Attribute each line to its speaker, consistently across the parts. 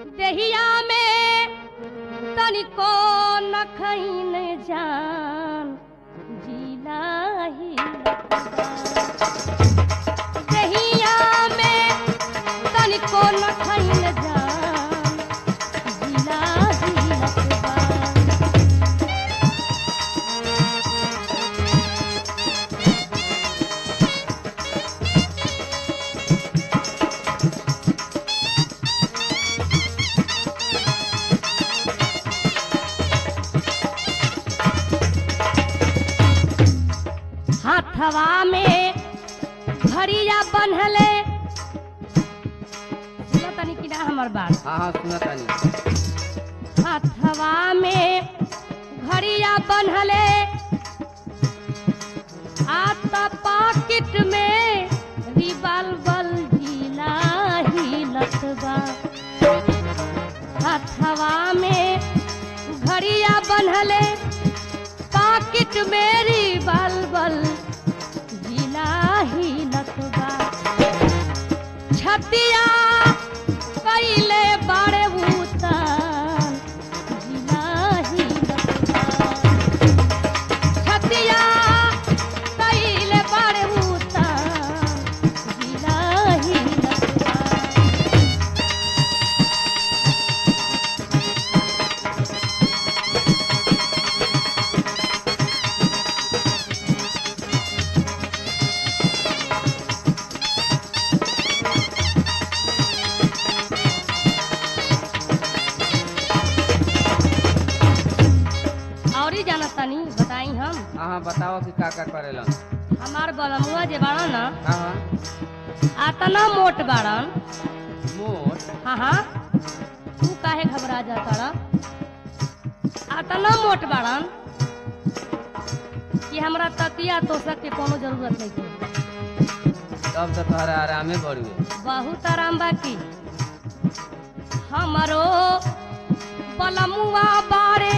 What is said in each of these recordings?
Speaker 1: देहिया में तनिको न खैन जान जिला ही देहिया में तनिको न खैन जान जिला ही लतबा हाथवा में घड़िया बन्हले सुनो तनी कि ना हमर बात
Speaker 2: हाँ हाँ सुना तानी
Speaker 1: हाथवा में घड़िया बन्हले आता पाकिट में रिवाल्वर जिला ही लतबा हाथवा में घड़िया बन्हले पाकिट में रिवाल्वर जिला ही लतबा छतिया कैले बाड़े उतार जिला ही लतबा छतिया कैले बाड़े उतार जिला ही लतबा और ही जाना तनी बताई हम
Speaker 2: हाँ हाँ बताओ कि का का करेलन
Speaker 1: हमार बलमुआ जे बाड़ा न
Speaker 2: हाँ हाँ
Speaker 1: आतना मोट बाड़न
Speaker 2: मोट
Speaker 1: हाँ हाँ तू काहे घबरा जाता रा आतना मोट बाड़न कि हमरा तकिया तोसक के कोनो जरूरत नहीं है
Speaker 2: तब तो तोहरा आरामे बढ़ुए
Speaker 1: बहुत आराम बाकी हमरो बलमुआ बारे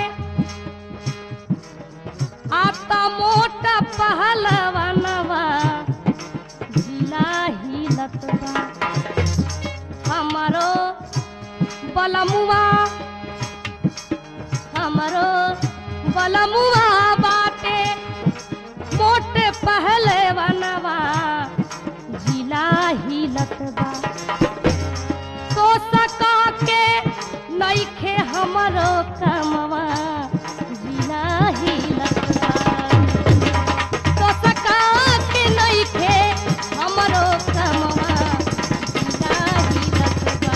Speaker 1: आता मोटा पहलवनवा जिला ही लतवा हमरो बलमुआ हमरो बलमुआ बाटे मोटे पहलवनवा जिला ही लतबा तो सका के नइखे हमरो कमवा जिला ही लतबा तो सका के नइखे हमरो कमवा जिला ही लतबा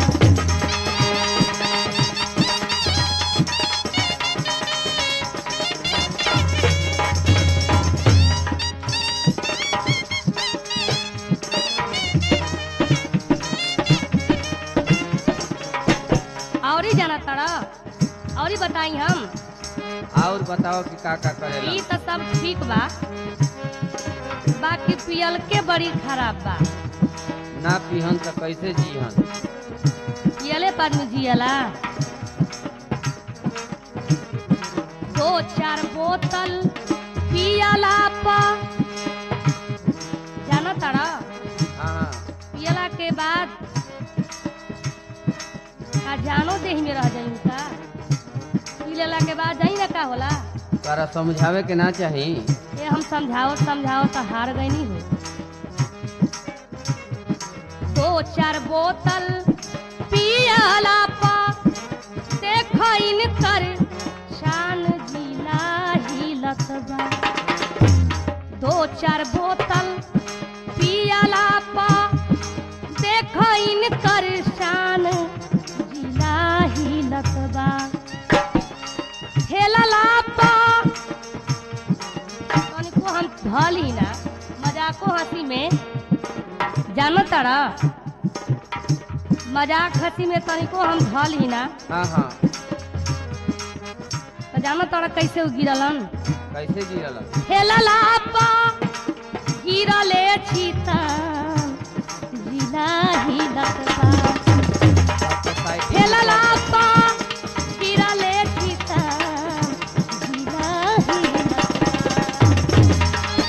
Speaker 1: और ही जाना तारा और ही बताई हम
Speaker 2: और बताओ कि का का
Speaker 1: ई
Speaker 2: करेलन
Speaker 1: तो सब ठीक बा बाकी पियल के बड़ी खराब बा
Speaker 2: ना पीहन तो कैसे जीहन
Speaker 1: पियले पर में जियला दो चार बोतल पियला पा जाना तारा
Speaker 2: हाँ हाँ
Speaker 1: पियला के बाद का जानो देह में रह जाई का पी लेला के बाद जाई ना का होला
Speaker 2: तोरा समझावे के ना चाही
Speaker 1: ये हम समझाओ समझाओ तो हार गई नहीं हो दो चार बोतल पियला पा देखो इनकर शान जिला ही लतबा दो चार बोतल पियला पा देखो इनकर शान जिला ही लतबा हेलला पा तनिको हम धली ना मजाको हंसी में जानो तारा मजाक हंसी में तनिको हम धली ना
Speaker 2: हाँ हाँ
Speaker 1: तो जानो तारा कैसे उ गिरलन
Speaker 2: कैसे गिरलन
Speaker 1: हेलला पा गिरले छीता जिला ही लतबा
Speaker 2: अब तो साइकिल
Speaker 1: हेलला पा गिरले छीता जिला ही लतबा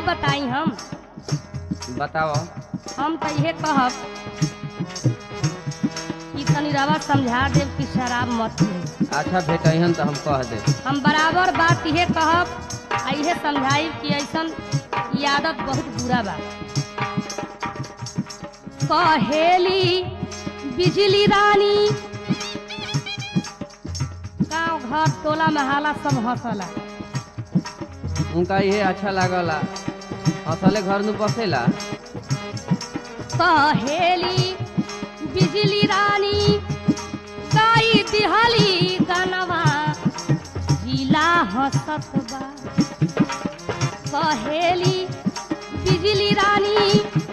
Speaker 1: बताई हम
Speaker 2: बताओ
Speaker 1: हम तो इहे कहब कि तनी रवा समझा देव कि शराब मत पी
Speaker 2: अच्छा भेटहन तो हम कह दे
Speaker 1: हम बराबर बात इहे कहब आ इहे समझाई कि ऐसन ई आदत बहुत बुरा बा कहेली बिजली रानी गांव घर टोला महाला सब हंसला
Speaker 2: उनका ये अच्छा लागला असले घर नु बसेला
Speaker 1: कहेली बिजली रानी गाई दिहली गनवा जिला हंसत बा कहेली बिजली रानी